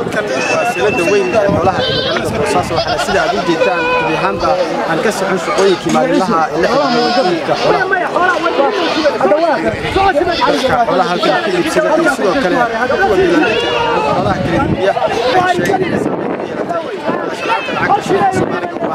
halkan waa silada weyn ee xoolaha ee magaalada boosaaso waxaana sida aad u jeedaan gebi ahaanba aan ka socon shaqooyinkii maalinlaha ee la xidhiidha xoolaha xoolaha halkan ka iibsada iyo sidoo kale kuwa diiwaanka xoolaha kala iibiya waxay sheegeen inay saameyn ku yeelatay shaqaalka lacagta shilinka soomaaliga oo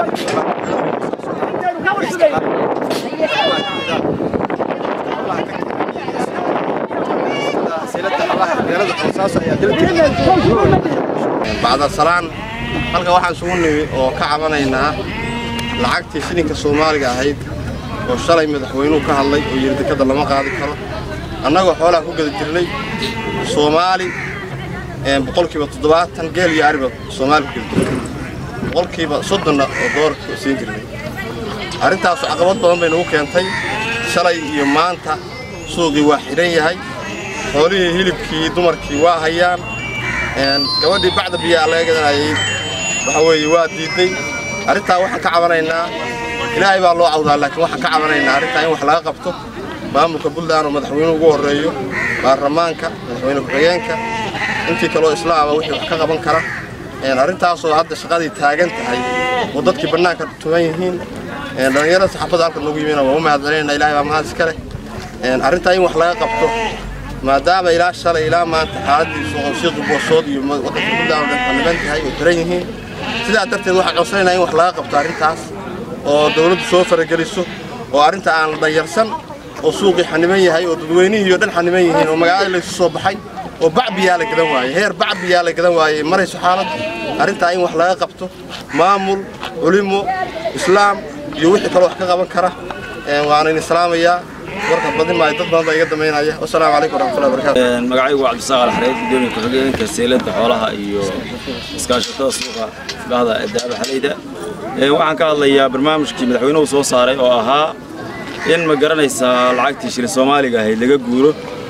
bacda salaan halka waxaan isugu nimi oo ka cabanaynaa lacagtii shilinka soomaaliga ahayd oo shalay madaxweynuhu ka hadlay oo yidhi dekadda lama qaadi karo annagoo xoolaha ku gada jirnay soomaali boqolkiiba toddobaatan geel iyo ariba soomaali ku gada jirnay boqolkiiba soddonna oo doolarka siin jirnay arrintaasu caqabad badan bay nagu keentay shalay iyo maanta suuqii waa xidhan yahay xoolihii hilibkii dumarkii waa hayaan gabadhii bacda biyaa laga gadanayay waxa weeye waa diidday arrintaa waxaan ka cabanaynaa ilaahay baa loo cawdaa laakiin waxaan ka cabanaynaa arrintaa in wax laga qabto maamulka puntland oo madaxweynuhu ugu horreeyo baarlamaanka madaxweyne ku-xigeenka intii kaloo islaama wixii wax ka qaban kara arrintaasoo hadda shaqadii taagan tahay oo dadkii bannaanka tugan yihiin dhallinyarada saxaafadda halka noogu yimina waa u mahadcelinayna ilahay baa mahad iska leh arrintaa in wax laga qabto maadaama ilaa shalay ilaa maanta xaaladii suuqii boosood iyo waddanka puntland oo dhan xaniban tahay oo xiran yihiin sidaa darteed waxaan codsanaynaa in wax laga qabto arrintaas oo dawladdu soo farageliso oo arrinta aan la danyarsan oo suuqii xaniban yahay oo dadweynihii oo dhan xaniban yihiin oo magaalada laysu soo baxay oo bacbiyaa la gadan waayey heer bacbiyaa la gadan waayey marayso xaaladdu arrintaa in wax laga qabto maamul culimo islaam iyo wixii kaloo wax ka qaban kara waana idin salaamayaa warka badin maayo dad badan baa iga damaynaya wasalaamu calaykum waraxmatullahi wabarakaatu magacaygu waa cabdisaaq alxareed gudoomiye ku-xigeenka seelada xoolaha iyo iskaashatada suuqa bahda daaba xalayda waxaan ka hadlayaa barnaamijkii madaxweynuhu soo saaray oo ahaa in ma garanaysaa lacagtii shilin soomaaliga ahayd laga guuro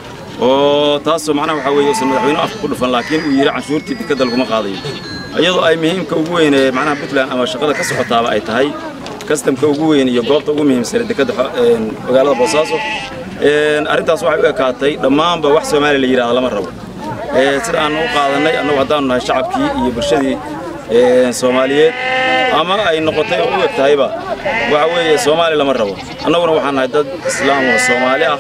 oo taasoo macnaha waxaa weeye uusan madaxweynuhu afka ku dhufan laakiin uu yidhi canshuurtii dekadda laguma qaadayo iyadoo ay muhiimka ugu weyn ee macnaha puntland ama shaqada ka socotaaba ay tahay kastamka ugu weyn iyo goobta ugu muhiimsan ee dekadda magaalada boosaaso arrintaas waxay u ekaatay dhammaanba wax soomaaliya la yidhahda lama rabo sida aan u qaadannay annagu haddaanu nahay shacabkii iyo bulshadii soomaaliyeed ama ay noqotay oo u eg tahayba waxa weeye soomaaliya lama rabo annaguna waxaan nahay dad islaam oo soomaali ah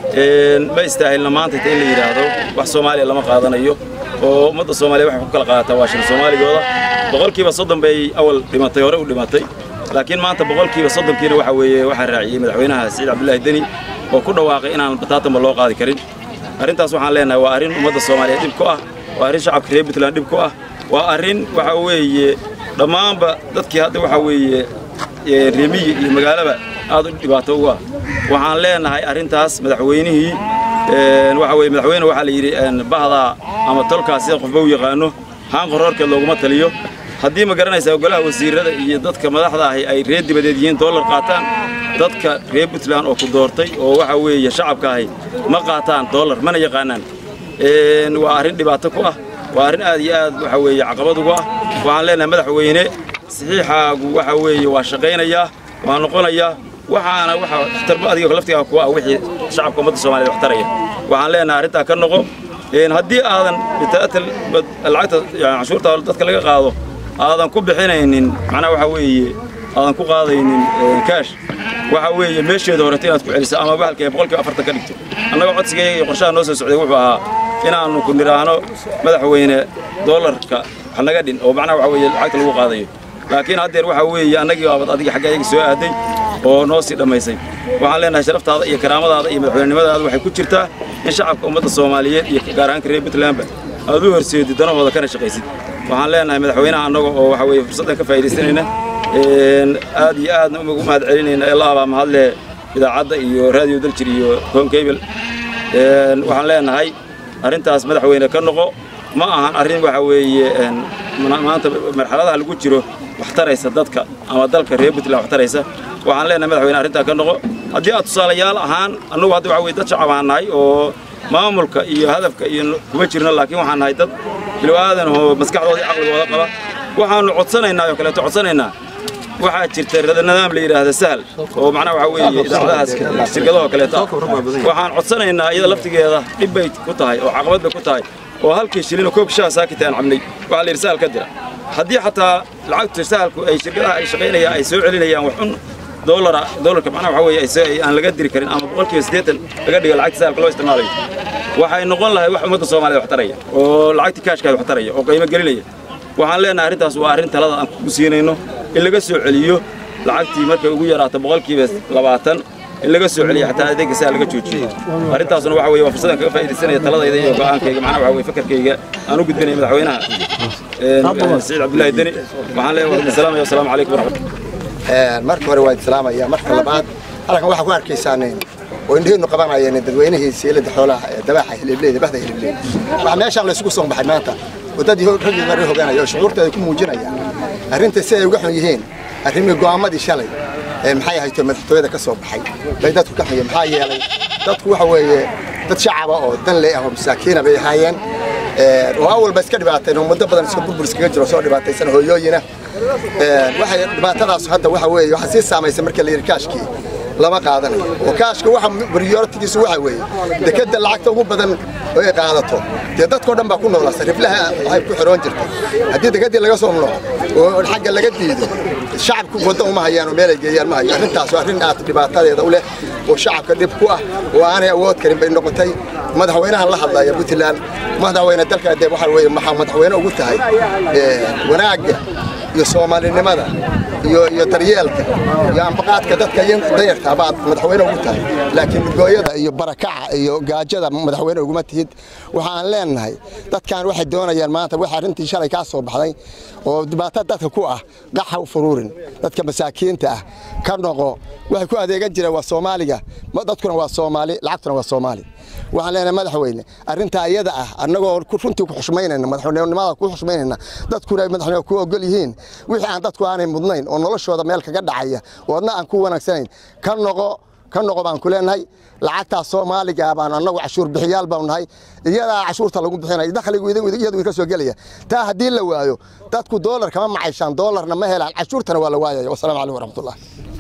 ma istaahilna maanta in la yidhaahdo wax soomaaliya lama qaadanayo oo ummadda soomaaliya waxay ku kala qaadataa waa shil soomaaligooda boqolkiiba soddon bay awal dhimatay hore u dhimatay laakiin maanta boqolkiiba soddonkiina waxa weeye waxaa raaciyey madaxweynaha siciid cabdullaahi deni oo ku dhawaaqay inaan bataatanba loo qaadi karin arrintaas waxaan leenahay waa arrin ummadda soomaaliyeed dhib ku ah waa arrin shacabka reer puntland dhib ku ah waa arrin waxa weeye dhammaanba dadkii hadda waxa weeye reemiyi iyo magaalaba aad u dhibaato ugu ah waxaan leenahay arrintaas madaxweynihii waxa weye madaxweyne waxaa la yidhi bahdaa ama tolkaas sida qofba u yaqaano haan qoroorkeed looguma taliyo haddii ma garanaysaa golaha wasiirada iyo dadka madaxda ahi ay reer dibadeed yihiin doolar qaataan dadka reer puntland oo ku doortay oo waxa weeye shacabka ahi ma qaataan doolar mana yaqaanaan waa arrin dhibaato ku ah waa arrin aad iyo aad waxa weeye caqabad ugu ah waxaan leenahay madaxweyne saxiixaagu waxa weeye waa shaqaynayaa waa noqonayaa waxaana waxa waxtarba adiga laftigaa kuwa ah wixii shacabka ummadda soomaaliyeed wax taraya waxaan leenahay arrintaa ka noqo haddii aadan bitaatal lacagta canshuurta dadka laga qaado aadan ku bixinaynin macnaha waxa weeye aadan ku qaadaynin kaash waxa weeye meesheeda horeta inaad ku celiso ama bahalkee boqolkiiba afartan ka dhigto annagoo codsigayga iyo qorshaha noo soo socday wuxuu ahaa inaannu ku nidhaahno madaxweyne doolarka wax naga dhin oo macnaha waxa weeye lacagta lagu qaadayo laakiin haddeer waxa weeye annagii baabad adiga xagga ayaga soo aaday oo noo sii dhammaysay waxaan leenahay sharaftaada iyo karaamadaada iyo madaxweynenimadaada waxay ku jirtaa in shacabka ummadda soomaaliyeed iyo gaar ahaanka reer puntlandba aad u horseedid danahooda kana shaqaysid waxaan leenahay madaxweynaha annaga oo waxa weeye fursaddan ka faa'iidaysanayna aad iyo aadna ugu mahad celinayna ilaa baa mahadle idaacadda iyo raadiyo daljir iyo home cable waxaan leenahay arrintaas madaxweyne ka noqo ma ahan arrin waxa weeye maanta marxaladaha lagu jiro wax taraysa dadka ama dalka reer puntland wax taraysa waxaan leenahay madaxweyne arrintaa ka noqo haddii aad tusaalayaal ahaan annagu hadda waxa weye dad shacab aan nahay oo maamulka iyo hadafka iyo kuma jirno laakiin waxaan nahay dad bilow aadan oo maskaxdooda iyo caqligooda qaba waxaannu codsanaynaa oo kaleeto codsanaynaa waxaa jirta nidaam la yidhaahda sahal oo macnaha waxa weeye idaacadahaas shirkadahoo kaleeto ah waxaan codsanaynaa iyada laftigeeda dhib bay ku tahay oo caqabad bay ku tahay oo halkii shilin oo koobka shaha saakita aan cabnay waxaa la yidhi sahal ka dira haddii xataa lacagta sahalku ay shirkadaha ay shaqaynayaan ay soo celinayaan wax un doolara doolarka macnaha waxa weeye ay se- ay aan laga diri karin ama boqolkiiba siddeetan laga dhigo lacagta sahalka loo isticmaalayo waxay noqon lahay wax ummadda soomaaliya wax taraya oo lacagta kaashkaada wax taraya oo qiimo gelinaya waxaan leenahay arrintaas waa arrin talada aan ku siinayno in laga soo celiyo lacagtii markay ugu yaraato boqolkiiba labaatan in laga soo celiyo xataa adeegga saa laga joojiyo arrintaasna waxa weeye waa fursadan kaga faa'iidaysanaya taladayda iyo go'aankayga macnaha waxa weye fakarkayga aan u gudbinaya madaxweynaha een, siciid cabdullaahi deni waxaan leeyahay waa salaamaya wasalaamu calaykum waraxmatullahi marka hore waa islaamaya marka labaad halkan waxaa ku arkaysaan oo indhihiinu qabanayeen dadweynihii siilada xoolaha ee dabaxa hilibleeda bahda hilibleeda waxaa meeshaan laysugu soo baxay maanta wadadii raggii hore hogaanaya oo shucuurteeda ku muujinaya arrinta si ay uga xun yihiin arrimii go'aamadii shalay ee maxay ahayto madaxtooyada ka soo baxay bay dadku ka xun yihiin maxaa yeelay dadku waxa weeye dad shacaba oo dan leh ah oo masaakiina bay ahaayeen Ee, oo awalba iska dhibaateen oo muddo badan iska burbur iskaga jiro soo dhibaataysan hooyooyina Ee, waxay dhibaatadaas hadda waxa weeye waxaa sii saamaysa marka la yidhi kaashkii lama qaadanayo oo kaashka waxa prioritigiisu waxa weeye dekeda lacagta ugu badan oo ay qaadato dee dadkoo dhan baa ku noolaa sariflaha waxay ku xiroon jirtay haddii dekadii laga soo noqo oo xagga laga diido shacabku wadda uma hayaan oo meelay geeyaan ma hayo arrintaas waa arrin aad dhibaatadeeda u leh oo shacabka dhib ku ah oo aanay awood karin bay noqotay madaxweynahan la hadlaya puntland madaxweyne dalka dee waxa weeye maxaa madaxweyne ugu tahay ee, wanaagga iyo soomaalinimada iyo iyo daryeelka iyo ambaqaadka dadka yan- danyarta baad madaxweyne ugu tahay laakiin gooyada iyo barakaca iyo gaajada madaxweyne uguma tihid waxaan leenahay dadkan waxay doonayaan maanta waxa arrintii shalay kaa soo baxday oo dhibaato dadka ku ah qaxa u furuurin dadka masaakiinta ah ka noqo waxay ku adeegan jireen waa soomaaliga ma- dadkuna waa soomaali lacagtuna waa soomaali waxaan leenahay madaxweyne arrintaa iyada ah annagoo ku- runtii ku xushmaynayna madaxweynenimada ku xushmaynayna dadkuna ay madaxweyne ku ogol yihiin wixii aan dadku aanay mudnayn oo noloshooda meel kaga dhacaya oo adna aan ku wanaagsanayn ka noqo ka noqo baan ku leenahay lacagtaas soomaaliga baan annagu cashuur bixiyaal baan nahay iyadaa cashuurta lagu bixinaya dakhligu iyadu iyadu ka soo gelaya taa haddii la waayo dadku doolar kama macayshaan doolarna ma helaan cashuurtana waa la waayaya wasalaamu calaykum waraxmatullah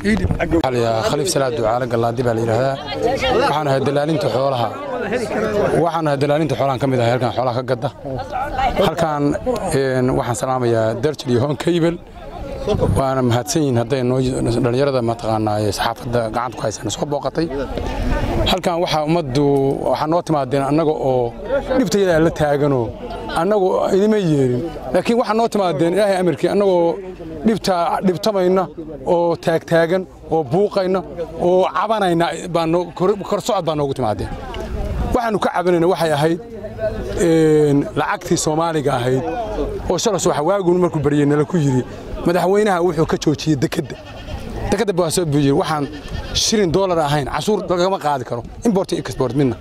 khaliif salaad ducaale gallaadi baa la yidhaahdaa waxaan ahay dalaalinta xoolaha waxaan ahay dalaalinta xoolahan ka mid ahay halkan xoolaha ka gadda halkan een, waxaan salaamayaa darjil iyo hoon kaybel waana mahadsan yihiin hadday noo dhallinyarada mataqaanaa ee saxaafadda gacanta ku haysana soo booqatay halkan waxaa ummaddu waxaa noo timaadeen annaga oo dhibtayada la taaganoo annagu idima yeerin laakiin waxaa noo timaadeen ilaahay amarkii annagoo dhibta dhibtamayna oo taagtaagan oo buuqayna oo cabanayna baa noo- kor- kor socod baa noogu timaadeen waxaanu ka cabanayna waxay ahayd een, lacagtii soomaaliga ahayd oo shalas waxa waagun markuu baryey nala ku yidhi madaxweynaha wuxuu ka joojiyey dekedda dekedda baa soo buujiyey waxaan shilin doolar ahayn cashuur lagama qaadi karo import iyo export midna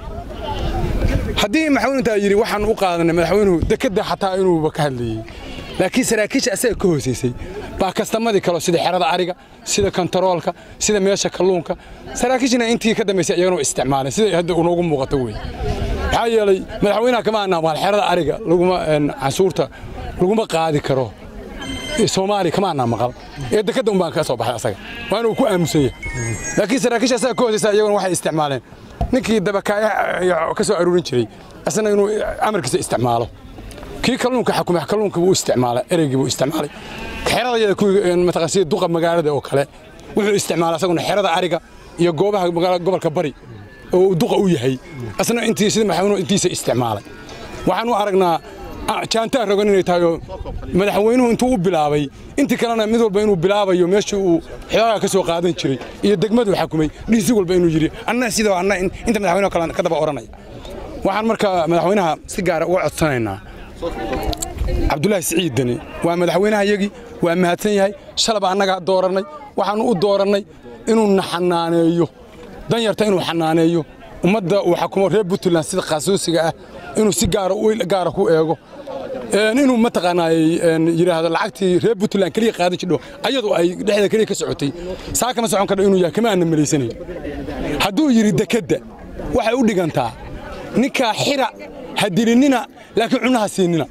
haddii madaxweyntaa yidhi waxaan u qaadanay madaxweynuhu dekedda xataa inuuba ka hadlayey laakiin saraakiisha asaga ka hoosaysay baa kastamadii kale sida xerada ariga sida kontaroolka sida meesha kalluunka saraakiishina intii ka dambaysay iyagana waa isticmaaleen sida hadda unoogu muuqato wey maxaa yeelay madaxweynaha kama anaamaan xerada ariga laguma een, cashuurta laguma qaadi karo ee soomaali kama anaa maqal ee dekedda un baan ka soo baxay asaga waa inuu ku aamusan yahay laakiin saraakiisha asaga ka hoosaysa iyaguna waxay isticmaaleen ninkii dabakaaya ka soo aruurin jiray asna inuu amarkiisa isticmaalo kii kalluunka xakumay kalluunka buu isticmaalay ereygii buu isticmaalay xerada yada kuwii mataqaan sida duqa magaalada oo kale wuxuu isticmaalay asaguna xerada ariga iyo goobaha magaala- gobolka bari oo uu duqa u yahay asna intii sida madaxweynuhu intiisa isticmaalay waxaan u aragnaa ah, jaantaa rogan inay tahay oo madaxweynuhu intuu u bilaabay intii kalena mid walba inuu bilaabayo meeshii uu xoogaa ka soo qaadan jiray iyo degmaduu xakumay dhiisi walba inuu yidhi anna sidoo anna in- inta madaxweynuhu kale ka daba oranaya waxaan marka madaxweynaha si gaara uga codsanaynaa cabdulaahi siciid deni waa madaxweynaha yagii waa mahadsan yahay shalaba annagaa doorannay waxaannu u doorannay inuu na xanaaneeyo danyarta inuu xanaaneeyo ummadda uu xakumo reer puntland sida qaasuusiga ah inuu si gaara u gaara ku eego een, inuu mataqaanaayey een, yidhaahdo lacagtii reer puntland keliya qaadan jidho ayadu ay dhexda keliya ka socotay saa kama socon kardho inuu yahay kama aanna malaysanayn hadduu yidhi dekedda waxay u dhigantaa ninkaa xira ha dilinina laakiin cunaha siinina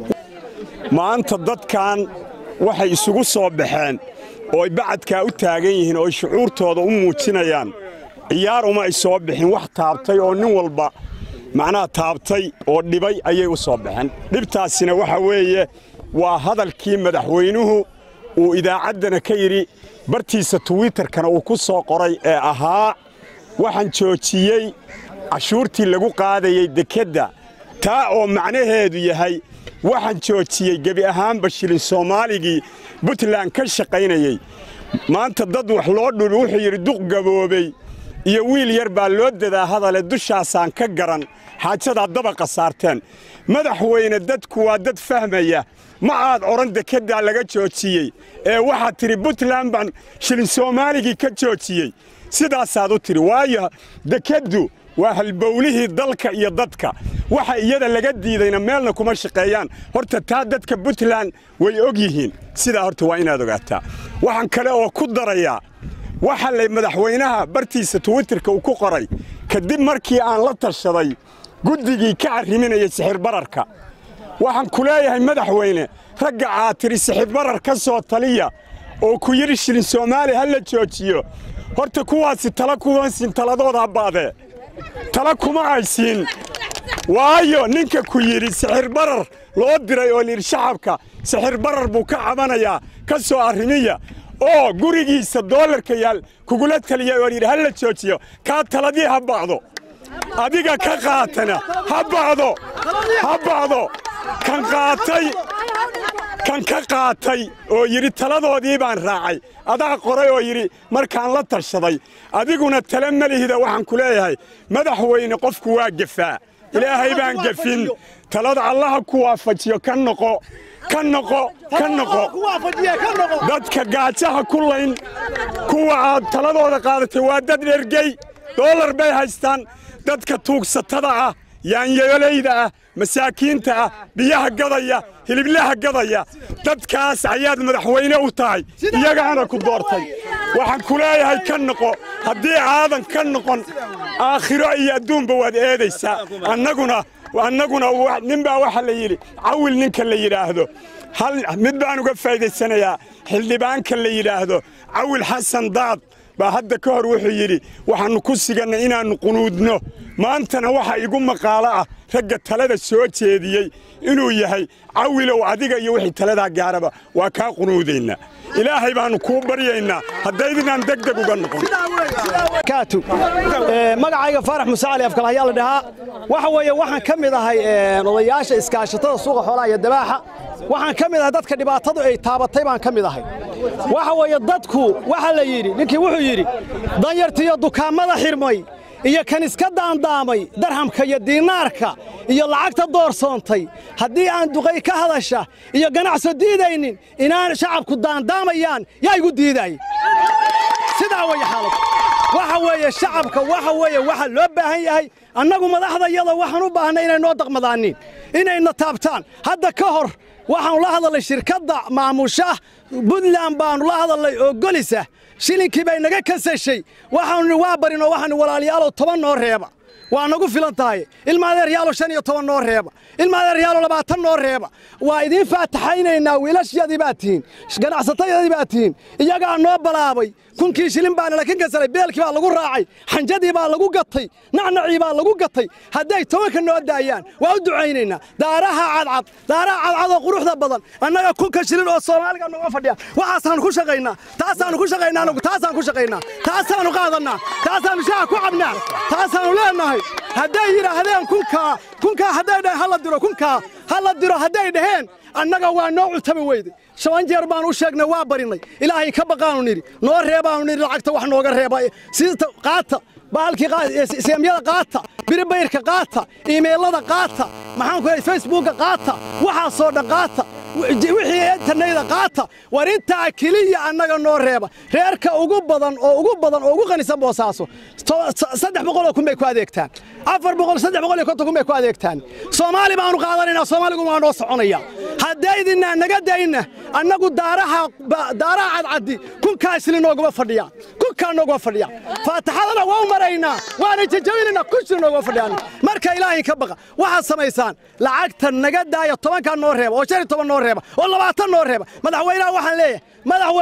maanta dadkan waxay isugu soo baxeen oo ay bacadkaa u taagan yihiin oo ay shucuurtooda u muujinayaan ciyaar uma ay soo bixin wax taabtay oo nin walba macnaha taabtay oo dhibay ayay u soo baxeen dhibtaasina waxa weeye waa hadalkii madaxweynuhu uu idaacaddana ka yidhi bartiisa twitterkana uu ku soo qoray ee ahaa waxaan joojiyey cashuurtii lagu qaadayey dekedda taa oo macnaheedu yahay waxaan joojiyey gebi ahaanba shilin soomaaligii puntland ka shaqaynayey maanta dad wax loo dhul wuxuu yidhi duq gaboobey iyo wiil yar baa loo dadaa hadale dushaasaan ka garan xaajadaa dabaqa saarteen madaxweyne dadku waa dad fahmaya ma aad odhan dekeddaa laga joojiyey ee waxaad tidhi puntland baan shilin soomaaligii ka joojiyey sidaasaad u tidhi waayo dekeddu waa halbowlihii dalka iyo dadka waxa iyada laga diidayna meelna kuma shaqeeyaan horta taa dadka puntland way og yihiin sidaa horta waa inaad ogaataa waxaan kale oo ku darayaa waxa lay madaxweynaha bartiisa twitterka uu ku qoray kadib markii aan la tashaday guddigii ka arriminayay sixirbararka waxaan ku leeyahay madaxweyne ragga aad tidhi sixirbarar ka soo taliya oo ku yidhi shilin soomaali ha la joojiyo horta kuwaasi tala kuma siin taladooda habbaadee tala kuma aysiin waayo ninka ku yidhi sixirbarar loo diray oo layidhi shacabka sixirbarar buu ka cabanayaa ka soo arrimiya oo gurigiisa doolarka yaal kugula taliya oo yidhi ha la joojiyo kaa taladii ha bacdo adiga ka qaatana ha bacdo ha bacdo kan qaatay kan ka qaatay oo yidhi taladoodii baan raacay adaa qoray oo yidhi markaan la tashaday adiguna tala melihida waxaan ku leeyahay madaxweyne qofku waa gefaa ilaahay baan gefin talada allaha ku waafajiyo ka noqo ka noqo ka noqo dadka gaajaha ku layn kuwa aad taladooda qaadatay waa dad dhergey doolar bay haystaan dadka tuugsatada ah yaanyayolayda ah masaakiinta ah biyaha gadaya hiliblaha gadaya dadkaas ayaad madaxweyne u tahay iyagaana ku doortay waxaan ku leeyahay ka noqo haddii aadan ka noqon aakhiro iyo adduunba waad eedaysaa annaguna annaguna ninbaa waxaa la yidhi cawil ninka la yidhaahdo hal mid baan uga faa'idaysanayaa xildhibaanka la yidhaahdo cawil xasan daad baa hadda ka hor wuxuu yidhi waxaannu ku sigannay inaannu qunuudno maantana waxa igu maqaalo ah ragga talada soo jeediyey inuu yahay cawilow adiga iyo wixii taladaa gaaraba waa kaa qunuudaynaa ilaahay baannu kuu baryaynaa haddaydinaan deg deg uga noqon magacayga faarax muuse cali afkal ayaa la dhahaa waxa weeye waxaan ka mid ahay odayaasha iskaashatada suuqa xoolaha iyo dabaaxa waxaan ka mid ahay dadka dhibaatadu ay taabatay baan ka mid ahay waxa weeye dadku waxa la yidhi ninkii wuxuu yidhi danyartiiyo dukaamada xirmay iyo kan iska daandaamay darhamka iyo diinaarka iyo lacagta doorsoontay haddii aan duqay ka hadasha iyo ganacso diidaynin inaan shacabku daandaamayaan yaa igu diidaay sidaa weeye xaalad waxa weeye shacabka waxa weeye waxa loo baahan yahay annagu madaxdayada waxaan u baahnay inay noo daqmadaanin inayna taabtaan hadda ka hor waxaanu la hadalnay shirkadda maamusha buntland baannu la hadalnay oo golisa shilinkii bay naga kasashay waxaanu waa barinoo waxaanu walaalayaalow toban noo reeba waa nagu filan tahay ilma adeeryaalo shan iyo toban noo reeba ilma adeeryaalo labaatan noo reeba waa idiin faataxaynaynaa wiilashayadii baad tihiin ganacsatayadii baad tihiin iyagaa noo balaabay kunkii shilin baana lakin kasaray beelkii baa lagu raacay xanjadii baa lagu gatay nacnacii baa lagu gatay hadday tobanka noo daayaan waa u ducaynaynaa daaraha cadcad daaraha cadcadoo quruxda badan annaga kunka shilin oo soomaaliga noga fadhiya waxaasaanu ku shaqaynaa taasaanu ku shaqaynaa anagu taasaan ku shaqaynaa taasaanu qaadannaa taasaanu shaha ku cabnaa taasaanu leenahay hadday yidhaahdeen kunkaa kunkaa hadday dhaheen hala diro kunkaa hala diro hadday dhaheen annaga waa noo cutami weyde shan jeer baanu u sheegnay waa barinay ilaahay ka baqaanu nidhi noo reebaanu nidhi lacagta wax nooga reeba sida qaata bahalkii seemyada qaata biribayrka qaata iimeylada qaata maxaan ku leeyahay facebooka qaata waxaasoo dhan qaata wixii interneyda qaata war intaa keliya annaga noo reeba reerka ugu badan oo ugu badan oo ugu qanisan boosaaso saddex boqoloo kun bay ku adeegtaan afar boqol saddex boqol iyo konton kun bay ku adeegtaan soomaali baanu qaadanaynaa soomaaligu waa noo soconaya haddaydinaa naga dayna annagu daaraha daaraha cadcaddi kunkaa isli nooguma fadhiyaan kunkaa nooguma fadhiyaan faataxadana waa u maraynaa waana jajabinaynaa kun shil nooguma fadhiyaan marka ilaahay ka baqa waxaad samaysaan lacagta naga daaya tobankaa noo reeba oo shan iyo toban noo reeba oo labaatan noo reeba madaxweynaha waxaan leeyahay madaxweyne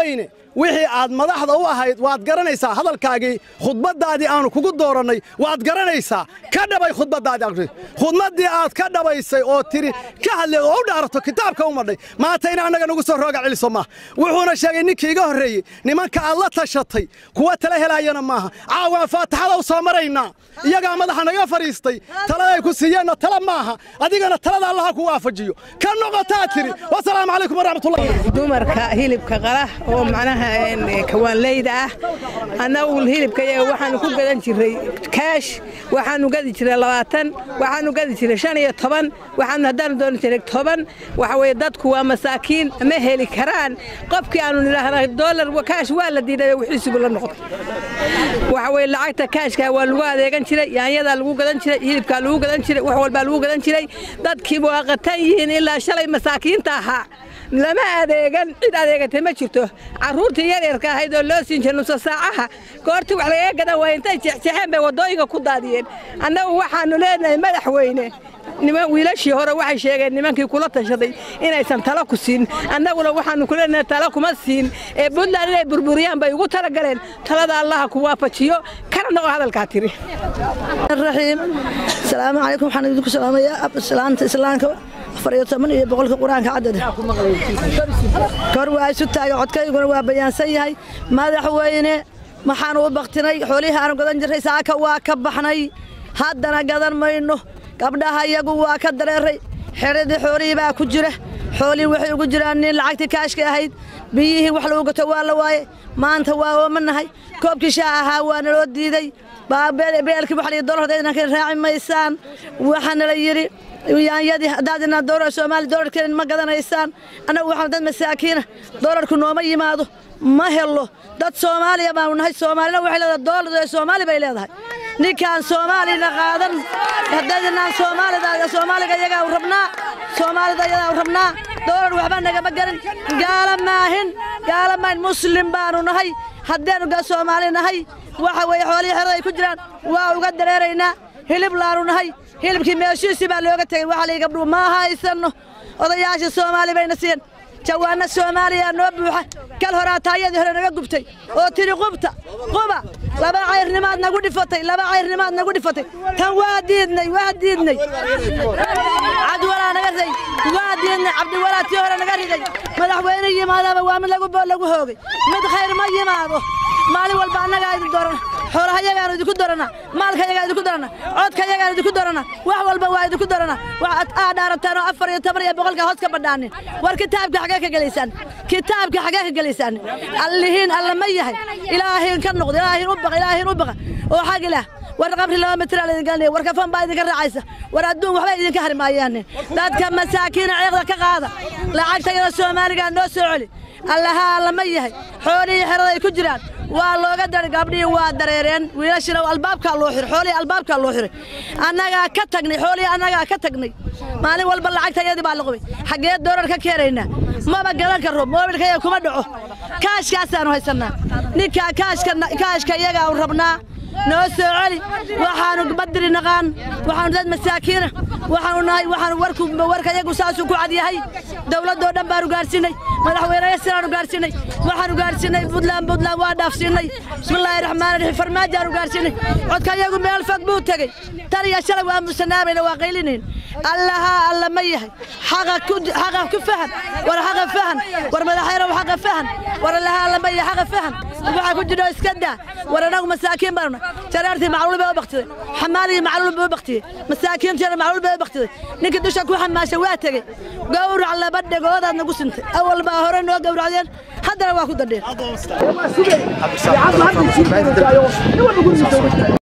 wixii aad madaxda u ahayd waad garanaysaa hadalkaagii khudbaddaadii aanu kugu doorannay waad garanaysaa ka dhabay khudbaddaadii khudbaddii aad ka dhabaysay oo tiri ka hadleed oo u dhaarato kitaabka u madhay maanta in annaga nagu soo rooga celiso maaha wuxuuna sheegay ninkii iga horreeyey nimanka aad la tashatay kuwa tala helaayana maaha caawaan faataxada u soo maraynaa iyagaa madaxa naga fadhiistay taladay ku siiyeenna tala maaha adigana talada allaha ku waafajiyo ka noqotaa tiri wasalaamu calaykum waraxmatullahi dumarka hilibka qala oo macnaha kawaanleyda ah annagu hilibka yaga waxaanu ku gadan jiray kaash waxaanu gadi jiray labaatan waxaanu gadi jiray shan iyo toban waxaanu haddaanu dooni jiray toban waxa weye dadku waa masaakiin ma heli karaan qofkii aanu nidhaahna doolar kaash waa la diiday wixiisubu la noqday waxa weye lacagta kaashka waa lagu adeegan jiray yaanyadaa lagu gadan jiray hilibkaa lagu gadan jiray wax walbaa lagu gadan jiray dadkiiba waa qatan yihiin ilaa shalay masaakiinta ahaa lama adeegan cid adeegatay ma jirto carruurtii yaryarka ahayd oo loo siin jiray nusa saacaha goortii wax lagaga gadan waaya intay jeexjeexeen bay waddooyinka ku daadiyeen annagu waxaannu leenahay madaxweyne niman wiilashii hore waxay sheegeen nimankii kula tashaday inaysan talo ku siin annaguna waxaannu ku leenahay talo kuma siin ee puntland inay burburiyaan bay ugu talagaleen talada allaha ku waafajiyo kana noqo hadalkaa tiri raxiim asalaamu calaykum waxaan idinku salaamayaa salaanta islaamka afar iyo toban iyo boqolka qur-aanka caddada kor waa isu taaga codkayguna waa bayaansan yahay madaxweyne waxaanu u baktinay xoolihii aanu gadan jirray saaka waa ka baxnay haddana gadan mayno gabdhaha iyagu waa ka dareeray xeradii xoolihii baa ku jira xoolihii waxay ugu jiraan nin lacagtii kaashka ahayd biyihii wax lagu gato waa la waaye maanta waa oomanahay koobkii shaah ahaa waa naloo diiday beelkii waxa liyi dolardeedna ka raaci maysaan waxaana la yidhi yaanyadii haddaadina doolar soomaali doolarkeena ma gadanaysaan annagu waxaan dad masaakiina doolarku nooma yimaado ma helo dad soomaaliya baanu nahay soomaalina waxay leedahay doolar ee soomaali bay leedahay ninkaan soomaalina qaadan haddaydinaan soomaalida soomaaliga iyagaa u rabnaa soomaalida iyagaa u rabnaa doolar waxba nagama garin gaala maahin gaala maahin muslim baanu nahay haddeenu ga soomaali nahay waxa weeye xoolihii xerada ay ku jiraan waa uga dareeraynaa hilib laanu nahay hilibkii meeshiisii baa looga tegey waxa lii gabdhuhu ma haysanno odayaashii soomaali bayna siiyeen jawaanna soomaaliya noo buuxa kal horaa taayadii hore naga gubtay oo tiri qubta quba laba cayrnimaad nagu dhifatay laba cayrnimaad nagu dhifatay tan waa diidnay waa diidnay cabdiwalaa naga riday waa diidnay cabdiwalaa tii hore naga riday madaxweyne yimaadaba waa mid lagu lagu hoogay mid khayr ma yimaado maalin walba annagaa idin doorana xoolaha yagaanu idinku dorana maalka yagaa idinku dorana codka yagaan idinku dorana wax walba waa idinku dorana waxaad aa dhaarataan oo afar iyo toban iyo boqolka hoos ka badhaanin war kitaabka xagee ka gelaysaan kitaabka xagee ka gelaysaan allihiin alla ma yahay ilaahiin ka noqdo ilaahiin u baqa ilaahiin u baqa oo xag ilaah war qabri laba mitir la idin galinaya war kafan baa idinka raacaysa war adduun waxba idinka hari maayaane dadka masaakiina ceeqda ka qaada lacagta yada soomaaligaa noo soo celi allaha alla ma yahay xoolihii xeraday ku jiraan waa looga dari gabdhihii waa dareereen wiilashina albaabkaa loo xiray xoolihii albaabkaa loo xiray annagaa ka tagnay xoolihii annagaa ka tagnay maalin walba lacagta iyadii baa la qubay xaggee doorar ka keenaynaa maba galan karo moobilka iyaga kuma dhaco kaashkaasaanu haysannaa ninkaa kaashka kaashka iyagaa rabnaa noo soo celi waxaanu badri naqaan waxaanu dad masaakiina waxaanu nahay waxaanu warku warka iyagu saasuu ku cad yahay dowladdoo dhan baanu gaarsiinay madaxweynaha siraanu gaarsiinay waxaanu gaarsiinay puntland puntland waa dhaafsiinay bismillaahi raxmaani raxiim farmaajaanu gaarsiinay codka iyagu meel fog buu tegey tan iyo shalay waa musanaamayna waa qaylinayn allahaa alla ma yahay xaqa ku xaqa ku fahan war xaqa fahan war madaxweynaha xaqa fahan war allahaa alla ma yahay xaqa fahan waxa ku jiro iska daa war anagu masaakiin baanu jaraartii macluul bay u baktiday xamaalii macluul bay u baktiyey masaakiintiina macluul bay u baktiday ninkii dusha ku xamaashay waa tegey gowrac laba dhegoodaad nagu sintay awal baa hore noo gowracdeen haddana waa ku dadheen